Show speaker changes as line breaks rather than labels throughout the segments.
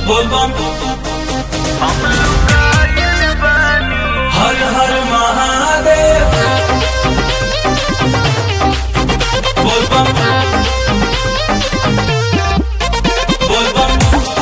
बोलबम हर हर महादेव बोलबम बोलबम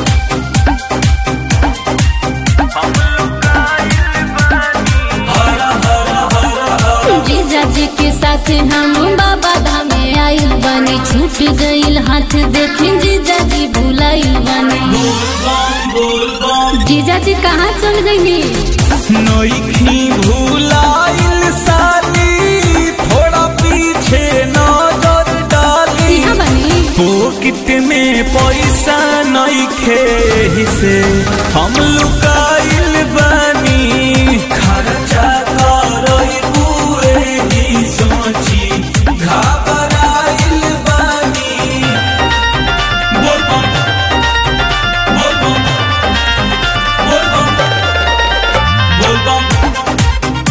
हर हर हर हर
जीजा जी के साथ हम बाबा धाम में आइल बनी छूट गइल हाथ देखी जीजा जी भुलाइल बनी
बोलबम बोलबम
जीजा जी कहाँ चल गई
नोइखी भूलाइल साली थोड़ा पीछे नजर डाली
यहाँ बनी
पोकिट में पैसा नइखे हिसे हम लुकाइल बानी खर्चा करई पूरे ही सोची घबराइल बानी बोलबम बोलबम बोलबम बोलबम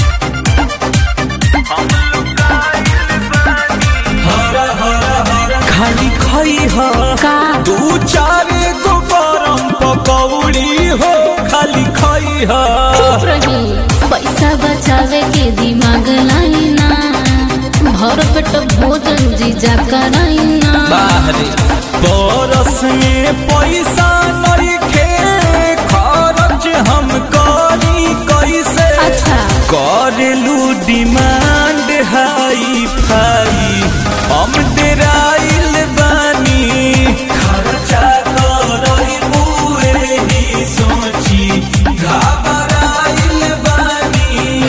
हर हर हर खाली खई ह
का
दू चार गो गरम पकौड़ी हो खाली खई ह
चुप रही पैसा बचावे के दिमाग लाइना भर पेट भोजन जीजा कराइना
बाहरे बरस में पैसा नइखे खर्च हम करी कैसे
अच्छा
करेलू डिमांड हाई फाई हम डेराइल बानी खर्चा करई पूरे ही सोची घबराइल बानी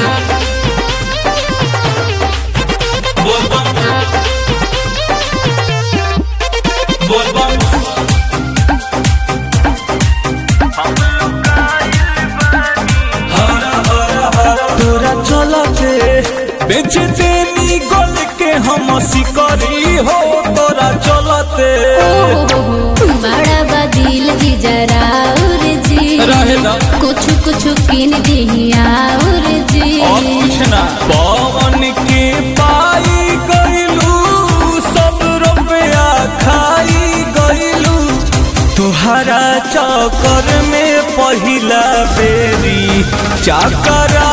बोलबम बोलबम हर हर हर तोरा चलते बेच देनी गोल के हम सिकरी हो तोरा चलते
बड़ा बदिल जी जरा और जी
रहे ना।
कुछ कुछ किन दिया और जी
और कुछ ना पवन के पाई गइलू सब रुपया खाई गइलू तुहरा चक्कर में पहिला बेरी चाकरा